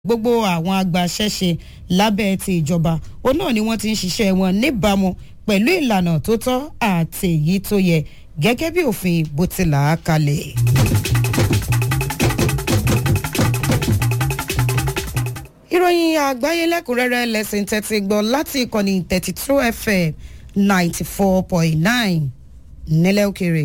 gbogbo àwọn agbaṣẹ́ṣe lábẹ́ ti ìjọba òun náà ni wọ́n ti ń ṣiṣẹ́ wọn níbàámu pẹ̀lú ìlànà tó tọ́ àti èyí tó yẹ gẹ́gẹ́ bí òfin bó ti là á kalẹ̀. ìròyìn àgbáyé lẹ́kùnrẹ́rẹ́ lẹ́sìn tẹ́tí gbọ́ láti ìkànnì thirty two fm ninety four point nine nílẹ̀ òkèrè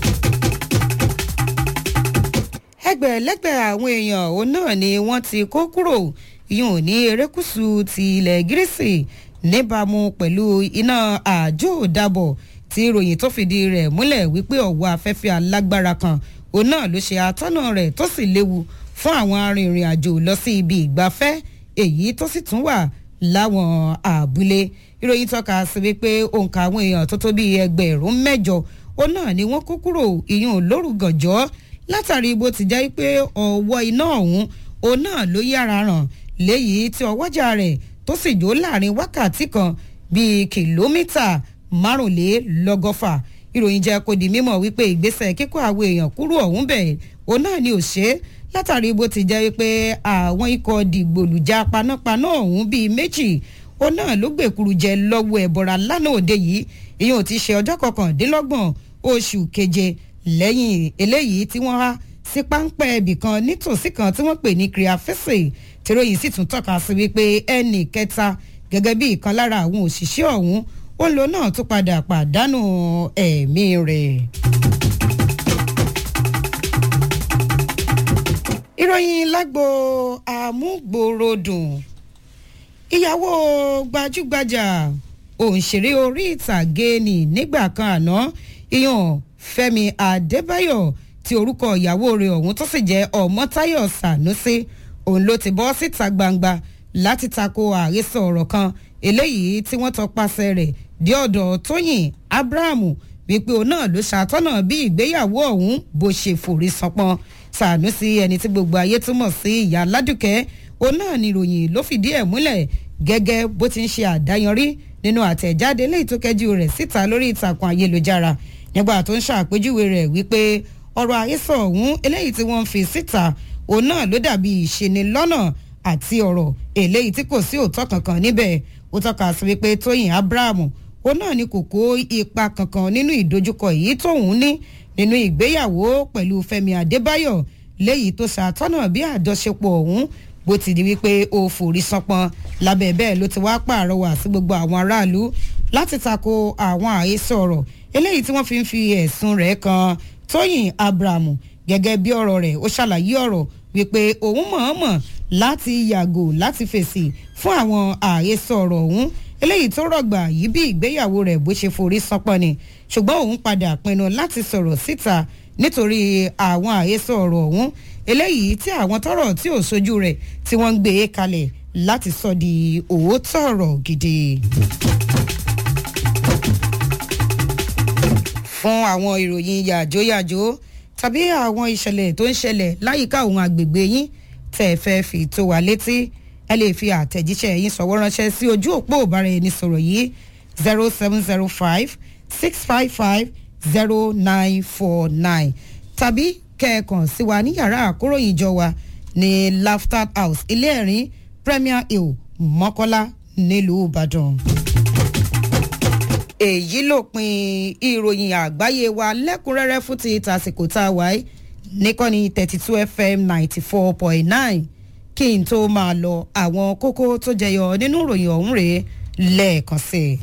ẹgbẹ̀lẹ́gbẹ̀ àwọn èèyàn òun náà ni wọ́n ti kó kúrò yùn ní erékùṣù ti ilẹ̀ gírísì níbàámu pẹ̀lú iná àjò ìdábọ̀ tí ìròyìn tó fìdí rẹ̀ múlẹ̀ wípé ọ̀wọ́ afẹ́fẹ́ alágbára kan òun náà ló ṣe àtọ́nà rẹ̀ tó sì léwu fún àwọn arìnrìn àjò lọ sí ibi ìgbafẹ́ èyí tó sì tún wà láwọn àbúlé ìròyìn tọ́ka sí wípé òǹkà àwọn èèyàn tó tó bíi ẹgbẹ̀rún mẹ́jọ òun náà ni wọ́n kó kúrò ìyún lórúgànjọ́ látàrí bó ti jẹ́ pé ọ̀wọ́ iná ọ̀hún òun náà ló yára ràn léyìí tí ọwọ́jà rẹ̀ tó sì jó láàrin wákàtí kan bíi kìlómítà márùnlélọ́gọ́fà ìròyìn jẹ́ kó di mímọ̀ wípé ìgbésẹ̀ kíkó àwọn èèyàn kúrò ọ̀hún bẹ̀ òun náà ni ò ṣe é látàrí bó ti jẹ́ pé àwọn ikọ̀ dìgbòlùjà panápaná ọ̀hún bíi méjì òun náà ló gbèkúrú jẹ lọ́wọ́ ẹ̀bọ̀ra lánàá òde yìí ìyẹn ò ti ṣe ọjọ́ kọkàndínlọ́gbọ̀n oṣù keje lẹ́yìn eléyìí tí wọ́n há sí páńpẹ́ ibì kan nítòsí kan tí wọ́n pè ní kriafese tìròyìn sì tún tọ́ka sí wípé ẹnì kẹta gẹ́gẹ́ bí ìkan lára àwọn òṣìṣẹ́ ọ̀hún ó ń lo náà tó padà pàdánù ẹ̀mí rẹ̀. ìròyìn lágbo àmúgbòròdùn ìyàwó gbajúgbajà òǹṣèré orí ìtàgé ni nígbà kan àná ìyàn fẹmi adébáyọ tí orúkọ ìyàwó rẹ̀ ọ̀hún tó sì jẹ́ ọmọtáyọ̀ sànúsí òun ló ti bọ́ síta gbangba láti tako àhesọ ọ̀rọ̀ kan eléyìí tí wọ́n tọpasẹ̀ rẹ̀ dé ọ̀dọ̀ tóyìn abrahamu wípé òun náà ló ṣàtọ́nà bí ìgbéyàwó ọ̀hún bó ṣe forí sanpọ́n sànúsí ẹni tí gbogbo ayé túmọ̀ sí ìyá ládùkẹ́ òun náà ni ìròyìn ló fìdí ẹ̀ múlẹ̀ gẹ́gẹ́ bó ti ń ṣe àdáyanrí nínú àtẹ̀jáde léyìí tó kẹ́jú rẹ̀ síta lórí ìtàkùn ayélujára nígbà tó ń ṣàpèjúwe rẹ̀ wípé ọ̀rọ̀ àhesọ ọ̀hún eléyìí tí wọ́n ń fi síta òun náà ló dàbí ìṣenilọ́nà àti ọ̀rọ̀ eléyìí tí kò sí òótọ́ kankan níbẹ̀ ó tọ́ka sí wípé tóyìn abrahamu òun náà ni kò kó ipa kankan nínú ìdojúkọ èyí tóun ní nínú ìgbéyàwó pẹ̀lú fẹmi adébáyọ̀ léyìí tó ṣàtọ́nà bí àjọṣepọ̀ ọ̀hún bó ti di wípé ó forí sánpọn lábẹ́ bẹ́ẹ̀ ló ti wá pààrọwà sí gbogbo àwọn aráàlú láti tako àwọn àhesọ ọ̀rọ̀ eléyìí tí wọ́n fi ń fi ẹ̀sùn rẹ̀ kan tóyìn abrahamu gẹ́gẹ́ bí ọ̀rọ̀ rẹ̀ ó ṣàlàyé ọ̀rọ̀ wípé òun mọ̀ọ́mọ̀ láti yàgò láti fèsì fún àwọn àhesọ ọ̀rọ̀ ọ̀hún eléyìí tó rọ̀gbà yìí bí ìgbéyàwó rẹ̀ bó ṣe forí sánpọ́n ni ṣùgbọ́n òun padà pinnu láti sọ̀rọ̀ síta nítorí àwọn àhesọ ọ̀rọ̀ ọ̀hún eléyìí tí àwọn tọrọ tí ò sojú rẹ̀ tí wọ́n ń gbé e kalẹ̀ láti sọ di òótọ́ ọ̀rọ̀ gidi. fún àwọn ìròyìn yàjóyàjó tàbí àwọn ìṣẹ̀lẹ̀ tó ń ṣẹlẹ̀ láyìíká òun àgbègbè yín tẹ̀ fẹ́ fi tó wa létí ẹ lè fi àtẹ̀jíṣẹ́ yín sọ̀wọ́ ránṣẹ́ sí ojú òpó ìbára ẹni sọ̀rọ̀ yìí zero seven zero five six five five zero nine four nine tàbí kẹ́ẹ̀kan sí wa ní yàrá àkóròyìn ìjọ wa ní laughter house ilé ẹ̀rín premier hill mọ́kọ́lá nílùú ìbàdàn èyí lópin ìròyìn àgbáyé wa lẹ́kùnrẹ́rẹ́ fún ti tàsìkò tá a wáyé níkànnì thirty two fm ninety four point nine kí n tó máa lọ àwọn kókó tó jẹyọ nínú ìròyìn ọ̀hún rèé lẹ́ẹ̀kan sí i.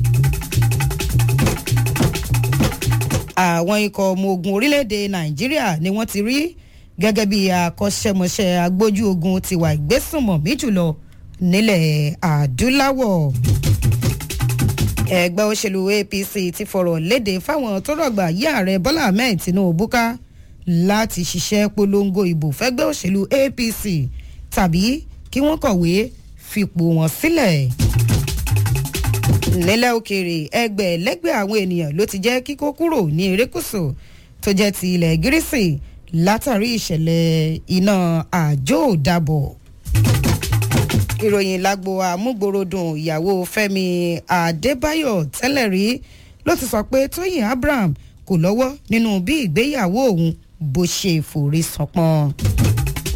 àwọn ikọ̀ ọmọ ogun orílẹ̀-èdè nàìjíríà ni wọ́n ti rí gẹ́gẹ́ bí akọ́ṣẹ́mọṣẹ́ agbójú ogun tiwa ìgbésùnmọ̀mí jùlọ nílẹ̀ adúláwọ̀ ẹgbẹ́ òṣèlú apc ti fọ̀rọ̀ léde fáwọn tó rọ̀gbà yí ààrẹ bọ́lá ahmed tinubu ká láti ṣiṣẹ́ polongo ìbò fẹ́gbẹ́ òṣèlú apc tàbí kí wọ́n kọ̀wé fipò wọn sílẹ̀. nílẹ̀ òkèèrè ẹgbẹ́ lẹ́gbẹ́ àwọn ènìyàn ló ti jẹ́ kíkó kúrò ní erékùsù tó jẹ́ ti ilẹ̀ gírísì látàrí ìṣẹ̀lẹ̀ iná àjò dàbọ̀ ìròyìn lágbo àmúgbòròdùn ìyàwó fẹmi adébáyọ tẹlẹ rí ló ti sọ pé tóyìn abraham kò lọ́wọ́ nínú bí ìgbéyàwó òun bó ṣe forí sanpọ́n.